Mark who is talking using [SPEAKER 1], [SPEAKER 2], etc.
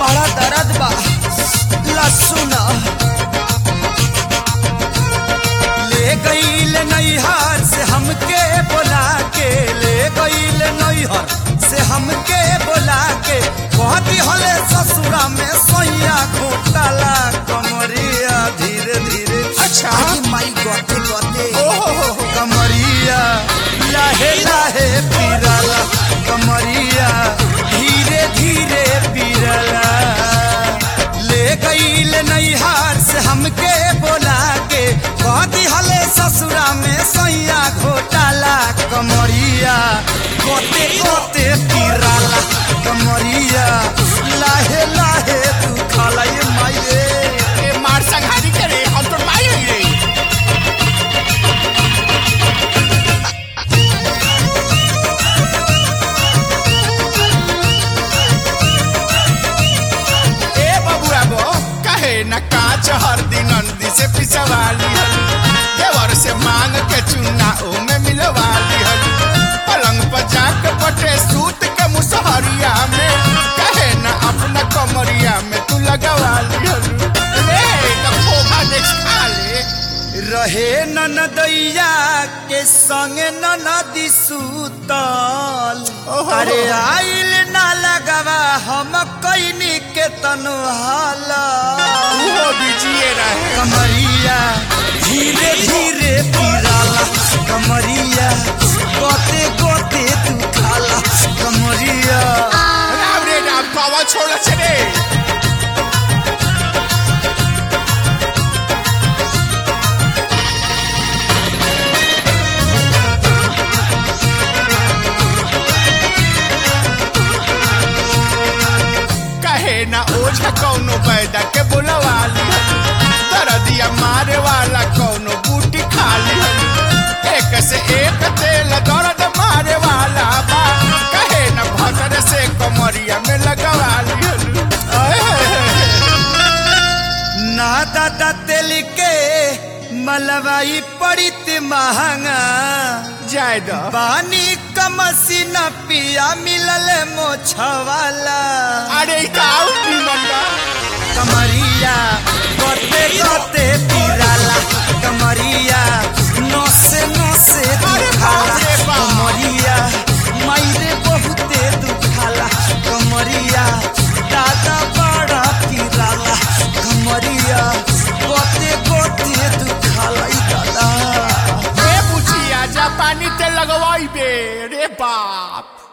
[SPEAKER 1] बड़ा दर्द बा लहसुन ले गईल नैहर से हमके बोला के ले गईल नैहर से हमके बोला के कहती हले ससुरा में सोया घोटाला कमरिया धीरे धीरे
[SPEAKER 2] अच्छा।
[SPEAKER 1] अरे माई गते गते
[SPEAKER 2] ओहो।
[SPEAKER 1] कमरिया लाहे लाहे पीरला कमरिया धीरे धीरे पीरला ले गईल नैहार से हमके बोला के कहती हले ससुरा में सैया घोटाला कमरिया गोते गोते पीराला कमरिया लाहे लाहे तू खाला ये माये
[SPEAKER 2] ए मार संघारी करे हम तो माई हई रे ए बबुआ गो कहे न काच हर दिन नंदी से पिछवाली हल देवर से मांग के चुना ओ में मिलवाली हल पलंग पर जाके पटे सूत के मुसहरिया में कहे न अपना कमरिया में तू लगवाली हल ए तो खोखा देख खा ले
[SPEAKER 1] रहे ननदैया के संगे ननदी सूतल
[SPEAKER 2] ओहो।
[SPEAKER 1] अरे आइल ना लगवा हम कैनी के तनु हाला
[SPEAKER 2] उहो बीजिए रहे
[SPEAKER 1] कमरिया धीरे धीरे पीराला कमरिया गोते गोते तू खाला कमरिया
[SPEAKER 2] राम रे राम पावा छोड़ से रे कहे ना ओझा कौनो बैदा के बुलवाली दरदिया मारे वाला कौनो बूटी खाली एक से एक तेल दर्द मारे वाला बा कहे ना भतर से कमरिया में लगवाली आए हाय हाय।
[SPEAKER 1] ना दादा तेल के मलवाई पड़ित महंगा
[SPEAKER 2] जाय दो
[SPEAKER 1] पानी कमसी न पिया मिलल मोछवाला
[SPEAKER 2] अरे काऊ निमन बा
[SPEAKER 1] कमरिया गोते गोते पीराला कमरिया नसे नसे
[SPEAKER 2] अरे
[SPEAKER 1] दुखाला
[SPEAKER 2] बाप रे बाप।
[SPEAKER 1] कमरिया मायरे बहुते दुखाला कमरिया दादा बड़ा पीराला कमरिया गोते गोते दुखाला ई दादा
[SPEAKER 2] ए बुचिया जा पानी ते लगवाई बे रे बाप